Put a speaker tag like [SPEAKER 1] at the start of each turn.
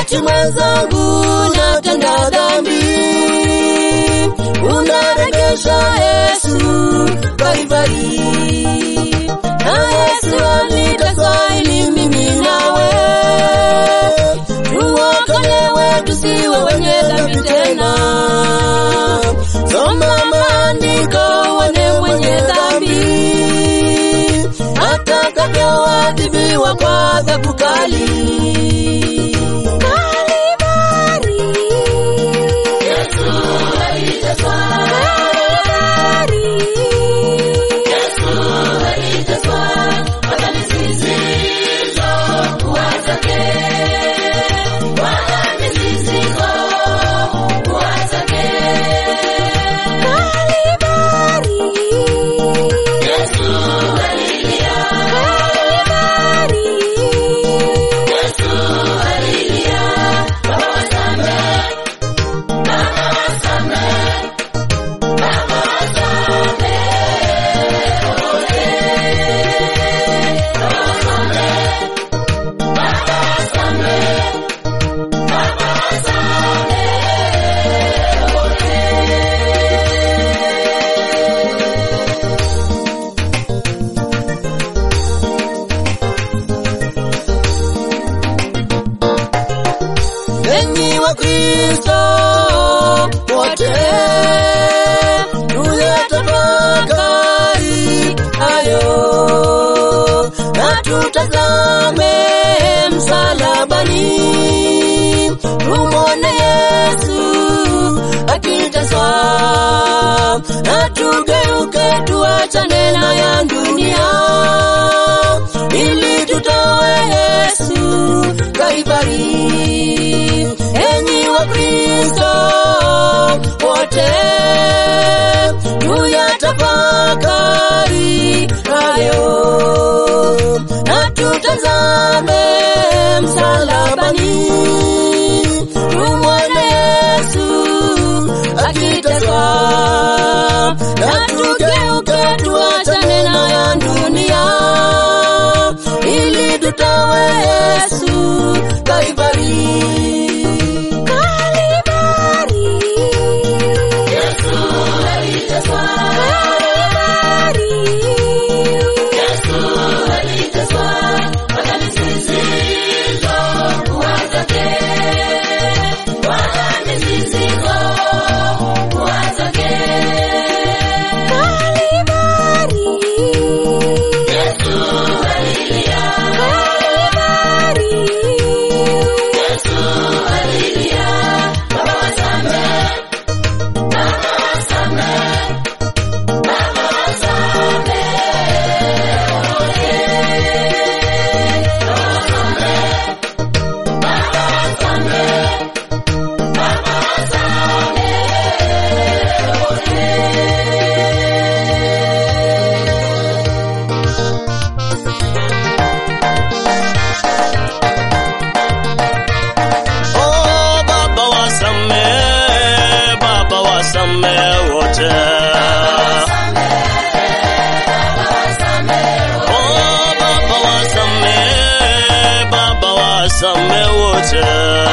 [SPEAKER 1] wakati mwenzangu natenda dhambi, unaregesha Yesu Kalvari, na Yesu aliteswa ili mimi nawe tuokolewe, tusiwe wenye dhambi tena. Soma maandiko, uone mwenye dhambi atakavyoadhibiwa kwa adhabu kali. Kalvari. Kalvari. Enyi wa Kristo wote, tuyatafakari hayo na tutazame msalabani, tumwone Yesu akiteswa, na tugeuke tuachane na ya dunia, ili tutoe Yesu Kalvari. Enyi wa Kristo wote, tuyatafakari hayo na tutazame msalabani, tumwone Yesu akiteswa, na tugeuke tuachane na ya dunia, ili tutoe Yesu Kalvari. Kalvari. Kalvari.
[SPEAKER 2] Oh, Baba wasamehe, Baba wasamehe wote. Oh, Baba wasamehe, Baba wasamehe wote.